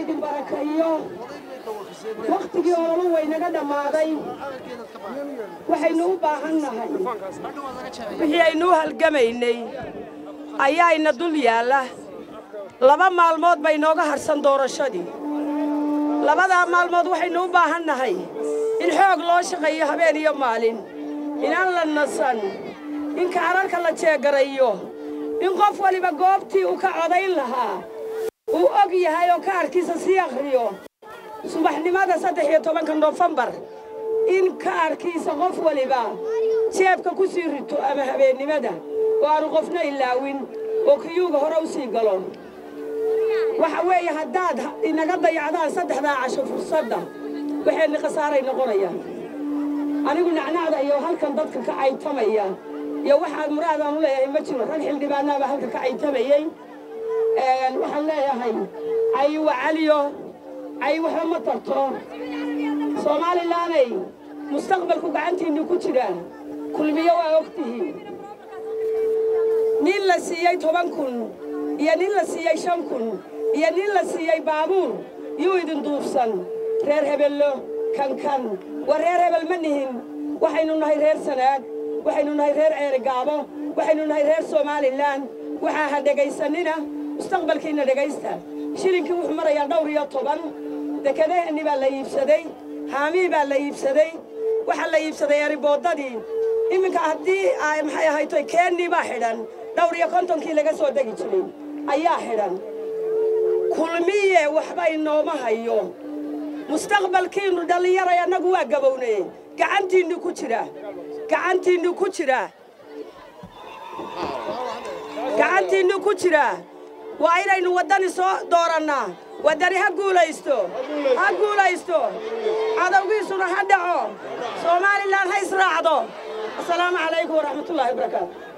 idin barakaeyo wakhtigii ololo waynaga dhammaaday waxaynu u baahan nahay wixii aynu u halgamaynay ayaa ina dul yaalla laba maalmood bay nooga harsan doorashadii labadaa maalmood waxaynu u baahan nahay in xoog loo shaqeeyo habeen iyo maalin inaan la nasan in kaararka la jeegarayo in qof waliba goobtii uu ka codayn lahaa uu og yahay oo kaarkiisa sii akhriyo subaxnimada saddex iyo tobanka nofembar in kaarkiisa qof waliba jeebka ku sii rito ama habeennimada oo aanu qofna ilaawin oo kiyuuga hore u sii galo waxa weeye haddaad inaga dayacdaan saddexdaa casho fursadda waxayna khasaaray noqonayaan anigu nacnacda iyo halkan dadka ka caytamaya iyo waxaad muraadaan u leeyahay ma jiro rag xildhibaanaaba halka ka caytamayey waxaan leeyahay cay wa caliyo cay waxba ma tarto soomaalilaanay mustaqbalku gacantiinni ku jiraan kulmiyo waa og tihiin nin la siiyey toban kun iyo nin la siiyey shan kun iyo nin la siiyey baabuur yuu idin duubsan reer hebello kankan waa reer hebel ma nihin waxaynu nahay reer sanaag waxaynu nahay reer ceerigaabo waxaynu nahay reer somalilan waxaa ha dhegaysanina mustaqbalkiinna dhegaysta shilinkii wuxuu marayaa dhowr iyo toban dekedaheenni baa la iibsaday haamii baa la iibsaday waxaa la iibsaday eriboodadii iminka haddii ay maxay ahayto keennii baa xidhan dhowr iyo kontonkii laga soo degi jiray ayaa xidhan kulmiye waxba inooma hayo mustaqbalkiinnu dhallinyaray annagu waa gabownee gacantiinnu ku jira gacantiinnu ku jira gacantiinnu ku jira waa inaynu waddani soo doorannaa waddani ha guulaysto ha guulaysto cadowgiisuna ha dhaco soomaalilan ha israacdo asalaamu calaykum waraxmatullaahi wabarakaatu